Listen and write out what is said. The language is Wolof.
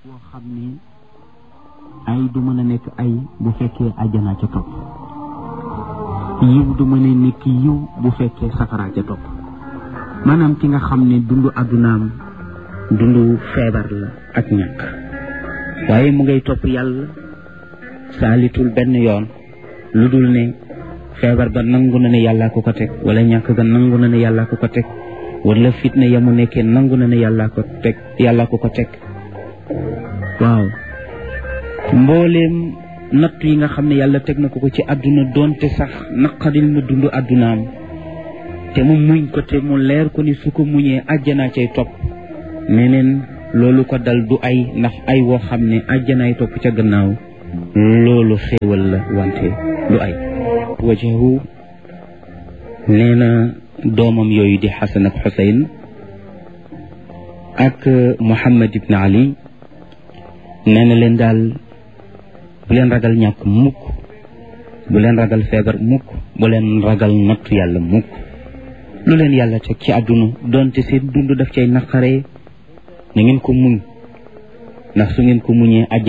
boo xam ne ay du mën a nekk ay bu fekkee àjjana ca topp yiw du mën a nekk yiw bu fekkee safara ca topp maanaam ki nga xam ne dundu àddunaam dundu feebar la ak ñàkk waaye mu ngay topp yàlla saalitul benn yoon lu dul ne feebar ba nangu na ne yàllaa ko ko teg wala ñàkk ga nangu na ne yàllaa ko ko teg wala fitna ya mu nekkee nangu na ne yàllaa ko teg yàllaa ko ko teg waaw mbooleem natt yi nga xam ne yàlla teg na ko ko ci àdduna doonte sax naqadil na dund àddunaam te mu muñ ko te mu leer ko ni su ko muñee àjjanaa cay topp neneen loolu ko dal du ay ndax ay woo xam ne àjjanaay topp ca gannaaw loolu xéewal la wante du ay wajahu nee na doomam yooyu di xasan ak xuseyn ak muhammad ibn ali nee na leen daal bu leen ragal ñàkk mukk bu leen ragal feebar mukk bu leen ragal nattu yàlla mukk lu leen yàlla teg ci àdduna doonte seen dund daf cay naqaree na ngeen ko muñ ndax su ngeen ko muñee